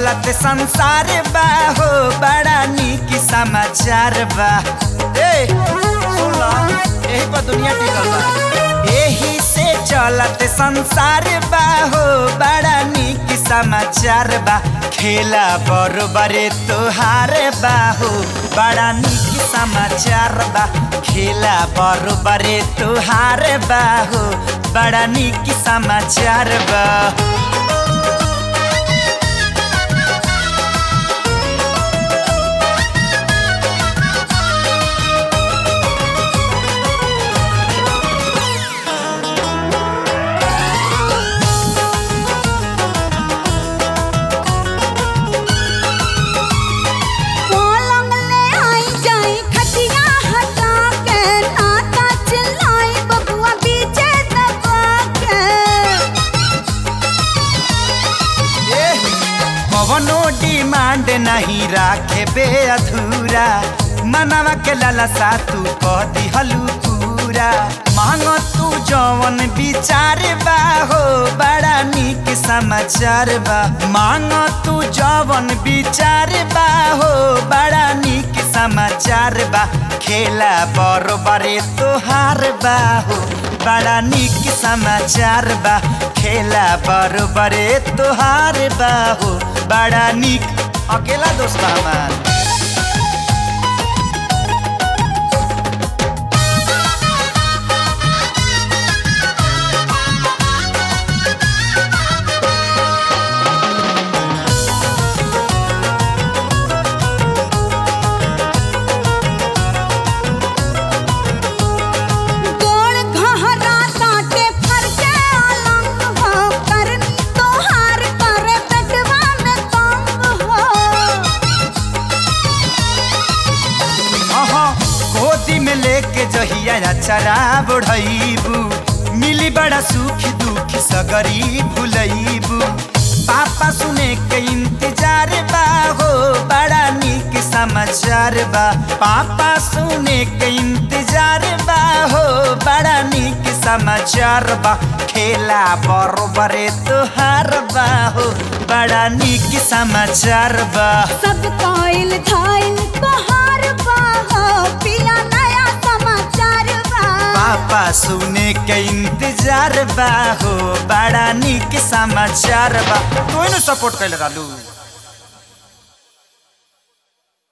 चलत संसार बा हो बड़ा नीक समाचार बा ए सुन ला यही पर दुनिया टिकल बा यही से चलत संसार बा हो बड़ा नीक समाचार बा खेला बरोबरे तोहार बा हो बड़ा नीक समाचार बा खेला बरोबरे तोहार बा हो बड़ा नीक समाचार बा पलंग ले आई जाई खटिया हटा के नाता चिल्लाई बबुआ बीचे दबा के कवनो डिमांड नहीं राखे बे अधूरा मनवा के लालसा तू कह दिहलू पूरा मांग तू जवन विचार बा हो बड़ा नीक समाचार बा मांग तू जवन विचार बा हो बड़ा नीक समाचार बा खेला बरोबरे तोहार बा हो बड़ा नीक समाचार बा खेला बरोबरे तोहार बा हो बड़ा नीक अकेला दोस्त हमार गोड़ घहरा ताटे फर के अलंग हो करनी तोहार करे पेटवा में तंग हो अहाँ गोदी में लेके जहिया चरा बढ़ैबू मिली बड़ा सुख दुख सगरी भुलैबू पापा सुने के इंतजार बा हो बड़ा नीक समाचार बा पापा सुने के इंतजार बा हो बड़ा नीक समाचार बा खेला बरोबरे तोहार बा हो बड़ा नीक समाचार बा सब काइल धाइल तोहार बा हो पिया नया समाचार बा पापा सुने के इंतजार बा हो बड़ा नीक समाचार बा तू सपोर्ट कैले रहलू